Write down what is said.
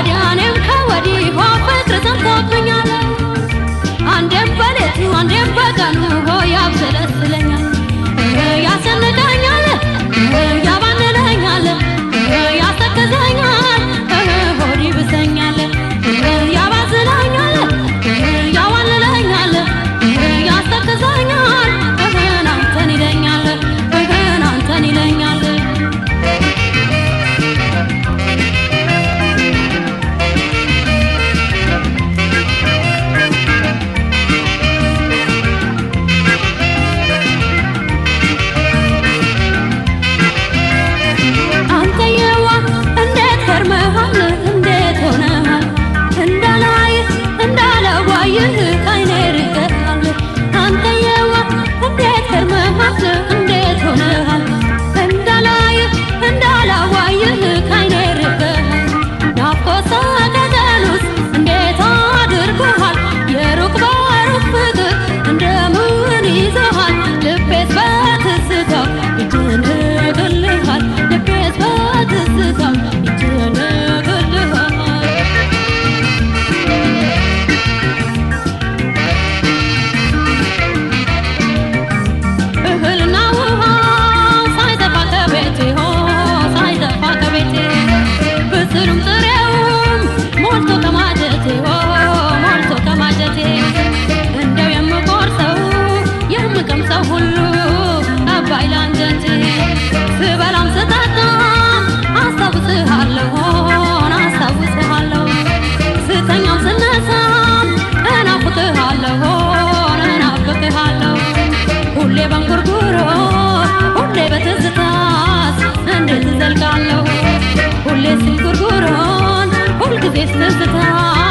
ከወዲያ እኔም ከወዲህ ሆ ፍቅር ሰምቶብኛል አንዴም በሌቱ አንዴም በቀኑ ሆ ያብሰለስለኛል ያሰንቀኛል ያባንለኛል ያስተክዘኛል ሆድ ይብሰኛል ያባዝለኛል ያዋልለኛል ያስተክዘኛል አንተን ይለኛል አንተን ይለኛል አንተየዋ እንዴት ከርመሃል እንዴት ሆነሃል እንዳላይህ እንዳላዋይህ ካይኔ ርቀሃል አንተየዋ እንዴት ከርመሃል እንዴት ሆነሃል እንዳላይህ እንዳላዋይህ ካይኔ ርቀሃል ናፍቆት ሰቀቀኑስ እንዴት አድርጎሃል የሩቅ በሩቅ ፍቅር እንደምን ይዞሃል ልቤስ በትዝታው ይጨነቅልሃል ልቤስ በትዝታው ይጨነቅልሃል እህልና ውሃ ሳይጠፋ ከቤቴ ሆ ሳይጠፋ ከቤቴ ብስሉም ጥሬውም ሞልቶ ከማጀቴ ሆ ሞልቶ ከማጀቴ እንደው የምቆርሰው የምቀምሰው ሁሉ አባይ ላንጀቴ ስበላም ስጠጣ አስታውስሃለሁ አስታውስሃለሁ ስተኛም ስነሳም እናፍቅሃለሁ እናፍቅሃለሁ ሁሌ በንጉርጉሮ ሁሌ በትዝታስ እንዴት እዘልቃለሁ ሁሌ ስንጉርጉሮን ሁልጊዜ ትዝታ